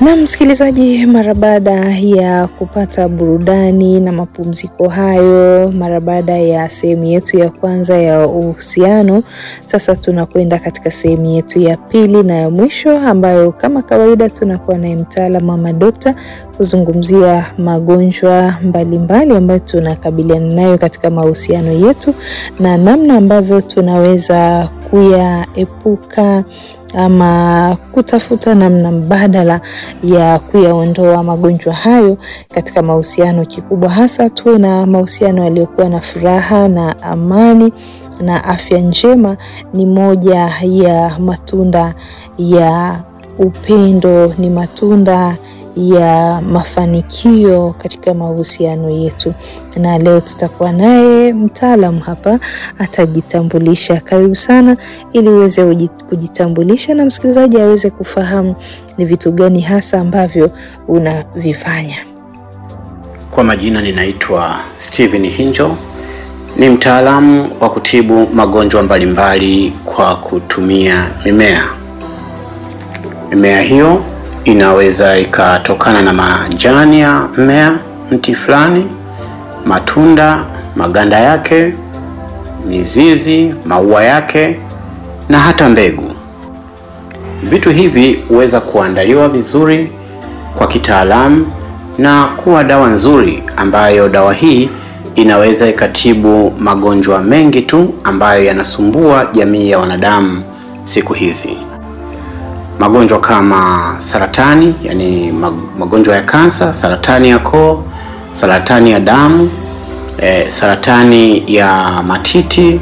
Na msikilizaji, mara baada ya kupata burudani na mapumziko hayo, mara baada ya sehemu yetu ya kwanza ya uhusiano, sasa tunakwenda katika sehemu yetu ya pili na ya mwisho, ambayo kama kawaida tunakuwa naye mtaalamu mama dokta kuzungumzia magonjwa mbalimbali ambayo tunakabiliana nayo katika mahusiano yetu na namna ambavyo tunaweza kuyaepuka ama kutafuta namna mbadala ya kuyaondoa magonjwa hayo katika mahusiano. Kikubwa hasa tuwe na mahusiano yaliyokuwa na furaha na amani na afya njema, ni moja ya matunda ya upendo, ni matunda ya mafanikio katika mahusiano yetu. Na leo tutakuwa naye mtaalamu hapa, atajitambulisha. Karibu sana, ili uweze kujitambulisha na msikilizaji aweze kufahamu ni vitu gani hasa ambavyo unavifanya. Kwa majina ninaitwa Steven Hinjo, ni mtaalamu wa kutibu magonjwa mbalimbali kwa kutumia mimea. Mimea hiyo inaweza ikatokana na majani ya mmea, mti fulani, matunda, maganda yake, mizizi, maua yake na hata mbegu. Vitu hivi huweza kuandaliwa vizuri kwa kitaalamu na kuwa dawa nzuri, ambayo dawa hii inaweza ikatibu magonjwa mengi tu ambayo yanasumbua jamii ya wanadamu siku hizi magonjwa kama saratani, yani magonjwa ya kansa, saratani ya koo, saratani ya damu, e, saratani ya matiti,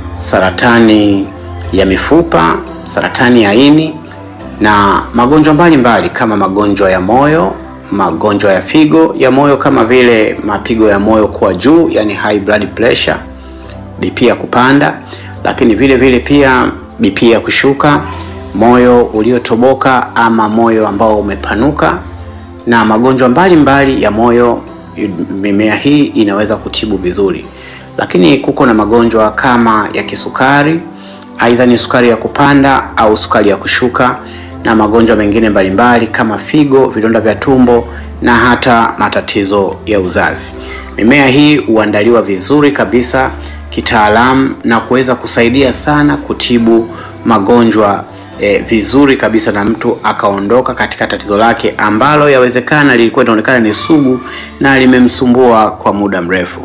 saratani ya mifupa, saratani ya ini na magonjwa mbalimbali kama magonjwa ya moyo, magonjwa ya figo ya moyo kama vile mapigo ya moyo kuwa juu, yani high blood pressure, BP ya kupanda, lakini vile vile pia BP ya kushuka moyo uliotoboka ama moyo ambao umepanuka na magonjwa mbalimbali ya moyo. Mimea hii inaweza kutibu vizuri, lakini kuko na magonjwa kama ya kisukari, aidha ni sukari ya kupanda au sukari ya kushuka, na magonjwa mengine mbalimbali kama figo, vidonda vya tumbo na hata matatizo ya uzazi. Mimea hii huandaliwa vizuri kabisa kitaalamu na kuweza kusaidia sana kutibu magonjwa E, vizuri kabisa na mtu akaondoka katika tatizo lake ambalo yawezekana lilikuwa linaonekana ni sugu na limemsumbua kwa muda mrefu.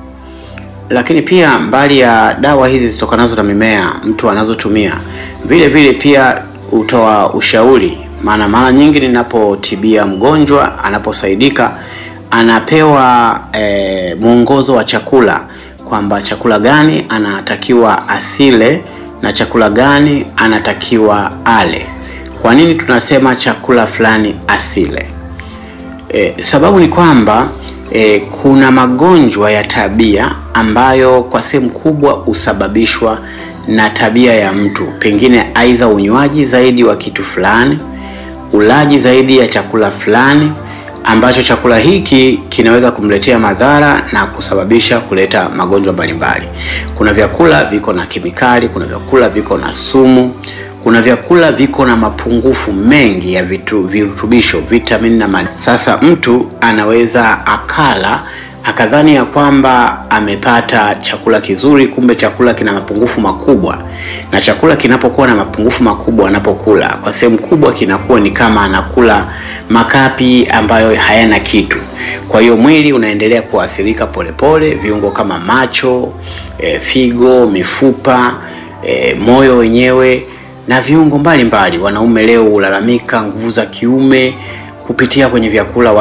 Lakini pia mbali ya dawa hizi zitokanazo na mimea mtu anazotumia, vile vile pia hutoa ushauri, maana mara nyingi ninapotibia mgonjwa anaposaidika, anapewa e, mwongozo wa chakula kwamba chakula gani anatakiwa asile na chakula gani anatakiwa ale. Kwa nini tunasema chakula fulani asile? E, sababu ni kwamba e, kuna magonjwa ya tabia ambayo kwa sehemu kubwa husababishwa na tabia ya mtu, pengine aidha unywaji zaidi wa kitu fulani, ulaji zaidi ya chakula fulani ambacho chakula hiki kinaweza kumletea madhara na kusababisha kuleta magonjwa mbalimbali. Kuna vyakula viko na kemikali, kuna vyakula viko na sumu, kuna vyakula viko na mapungufu mengi ya vitu, virutubisho, vitamini na madini. Sasa mtu anaweza akala akadhani ya kwamba amepata chakula kizuri, kumbe chakula kina mapungufu makubwa. Na chakula kinapokuwa na mapungufu makubwa, anapokula kwa sehemu kubwa kinakuwa ni kama anakula makapi ambayo hayana kitu. Kwa hiyo mwili unaendelea kuathirika polepole, viungo kama macho, e, figo, mifupa, e, moyo wenyewe na viungo mbalimbali. Wanaume leo hulalamika nguvu za kiume kupitia kwenye vyakula